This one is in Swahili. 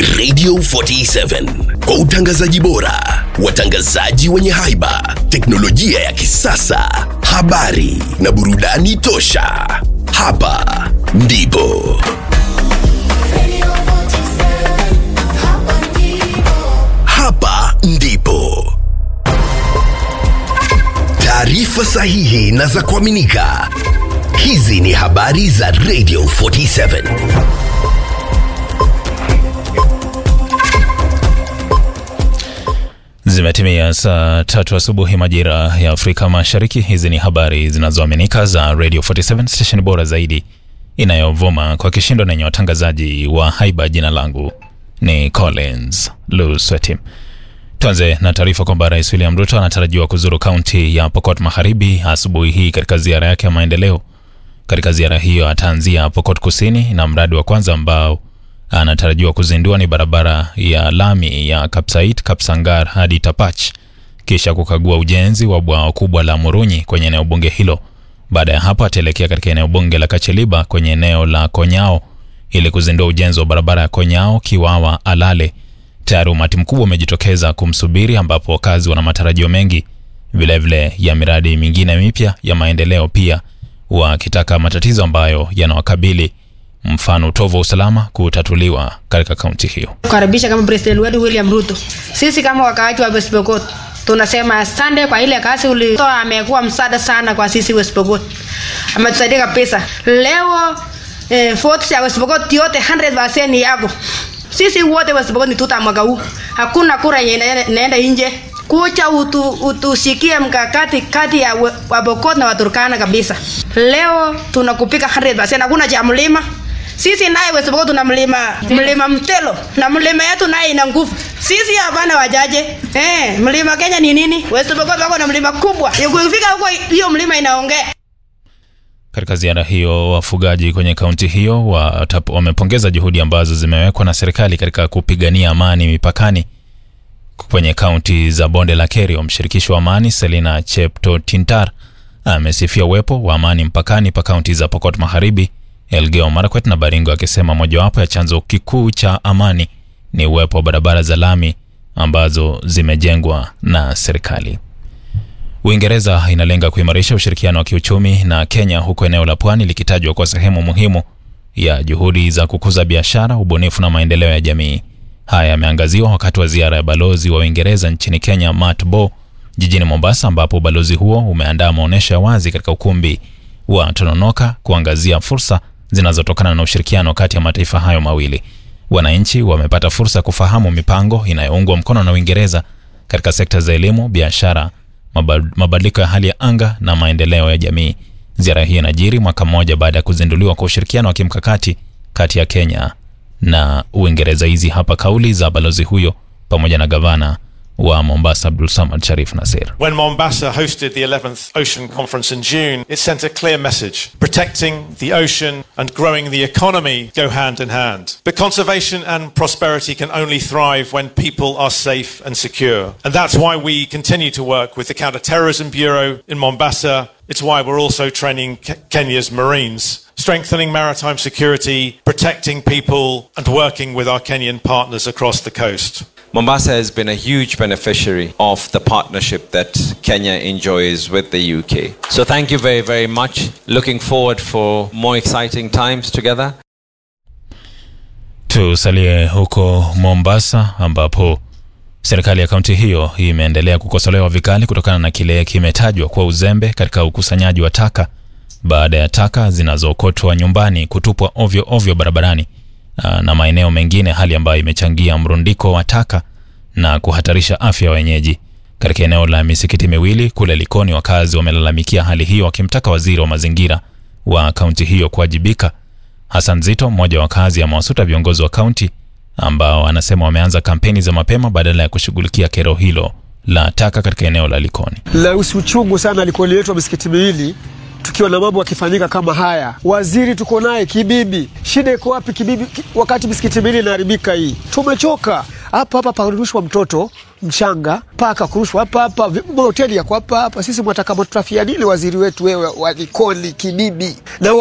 Radio 47 kwa utangazaji bora, watangazaji wenye haiba, teknolojia ya kisasa, habari na burudani tosha. Hapa ndipo hapa ndipo taarifa sahihi na za kuaminika. Hizi ni habari za Radio 47. Zimetimia saa tatu asubuhi majira ya Afrika Mashariki. Hizi ni habari zinazoaminika za Radio 47 station bora zaidi inayovuma kwa kishindo na yenye watangazaji wa haiba. Jina langu ni Collins Lusweti. Tuanze na taarifa kwamba Rais William Ruto anatarajiwa kuzuru kaunti ya Pokot Magharibi asubuhi hii katika ziara yake ya maendeleo. Katika ziara hiyo ataanzia Pokot Kusini na mradi wa kwanza ambao anatarajiwa kuzindua ni barabara ya lami ya Kapsait Kapsangar hadi Tapach, kisha kukagua ujenzi wa bwawa kubwa la Murunyi kwenye eneo bunge hilo. Baada ya hapo ataelekea katika eneo bunge la Kacheliba kwenye eneo la Konyao ili kuzindua ujenzi wa barabara ya Konyao Kiwawa Alale. Tayari umati mkubwa umejitokeza kumsubiri, ambapo wakazi wana matarajio mengi vilevile ya miradi mingine mipya ya maendeleo, pia wakitaka matatizo ambayo yanawakabili mfano utovu wa usalama kutatuliwa katika kaunti hiyo. kukaribisha kama president wetu William Ruto. Sisi kama wakaaji wa West Pokot tunasema asante kwa ile kazi ulitoa, amekuwa msaada sana kwa sisi West Pokot, ametusaidia kabisa. Leo eh, votes ya West Pokot yote 100% ni yako. Sisi wote West Pokot ni tuta mwaka huu, hakuna kura yenye inaenda- inaenda nje. Kucha utu, utushikie mkakati kati ya we- Wapokot na Waturkana kabisa. Leo tunakupika 100%, hakuna cha mlima sisi naye West Pokot tuna mlima mlima Mtelo na mlima yetu naye ina nguvu. Sisi hapana wajaje. Eh, mlima Kenya ni nini? West Pokot wako na mlima kubwa. Ukifika huko hiyo mlima inaongea. Katika ziara hiyo, wafugaji kwenye kaunti hiyo watap- wamepongeza juhudi ambazo zimewekwa na serikali katika kupigania amani mipakani kwenye kaunti za bonde la Kerio. Mshirikishi wa amani Selina Chepto Tintar amesifia uwepo wa amani mpakani pa kaunti za Pokot Magharibi, Elgeyo Marakwet na Baringo, akisema mojawapo ya chanzo kikuu cha amani ni uwepo wa barabara za lami ambazo zimejengwa na serikali. Uingereza inalenga kuimarisha ushirikiano wa kiuchumi na Kenya huku eneo la pwani likitajwa kwa sehemu muhimu ya juhudi za kukuza biashara, ubunifu na maendeleo ya jamii. Haya yameangaziwa wakati wa ziara ya balozi wa Uingereza nchini Kenya Matt Bo jijini Mombasa, ambapo ubalozi huo umeandaa maonyesho ya wazi katika ukumbi wa Tononoka kuangazia fursa zinazotokana na ushirikiano kati ya mataifa hayo mawili. Wananchi wamepata fursa ya kufahamu mipango inayoungwa mkono na Uingereza katika sekta za elimu, biashara, maba- mabadiliko ya hali ya anga na maendeleo ya jamii. Ziara hii inajiri mwaka mmoja baada ya kuzinduliwa kwa ushirikiano wa kimkakati kati ya Kenya na Uingereza. Hizi hapa kauli za balozi huyo pamoja na gavana wa Mombasa Abdul Samad Sharif Nasir. When Mombasa hosted the 11th Ocean Conference in June, it sent a clear message. Protecting the ocean and growing the economy go hand in hand. But conservation and prosperity can only thrive when people are safe and secure. And that's why we continue to work with the Counterterrorism Bureau in Mombasa. It's why we're also training Ke- Kenya's Marines, strengthening maritime security, protecting people, and working with our Kenyan partners across the coast. Mombasa has been a huge beneficiary of the partnership that Kenya enjoys with the UK. So thank you very, very much. Looking forward for more exciting times together. Tusalie huko Mombasa ambapo serikali ya kaunti hiyo imeendelea kukosolewa vikali kutokana na kile kimetajwa kuwa uzembe katika ukusanyaji wa taka baada ya taka zinazookotwa nyumbani kutupwa ovyo ovyo barabarani aa, na maeneo mengine, hali ambayo imechangia mrundiko wa taka na kuhatarisha afya ya wenyeji. Katika eneo la misikiti miwili kule Likoni, wakazi wamelalamikia hali hiyo, wakimtaka waziri wa mazingira wa kaunti hiyo kuwajibika. Hassan Zito, mmoja wa wakazi, amewasuta viongozi wa kaunti ambao anasema wameanza kampeni za mapema badala ya kushughulikia kero hilo la taka katika eneo la Likoni. la uchungu sana alikuletwa misikiti miwili tukiwa na mambo yakifanyika kama haya. Waziri tuko naye Kibibi, shida iko wapi Kibibi ki- wakati misikiti miwili inaharibika hii? Tumechoka hapa hapa, parushwa mtoto mchanga paka kurushwa hapa hapa, vi- mahoteli yako hapa hapa. Sisi mwataka matutafia nini waziri wetu wewe wa Likoni Kibibi na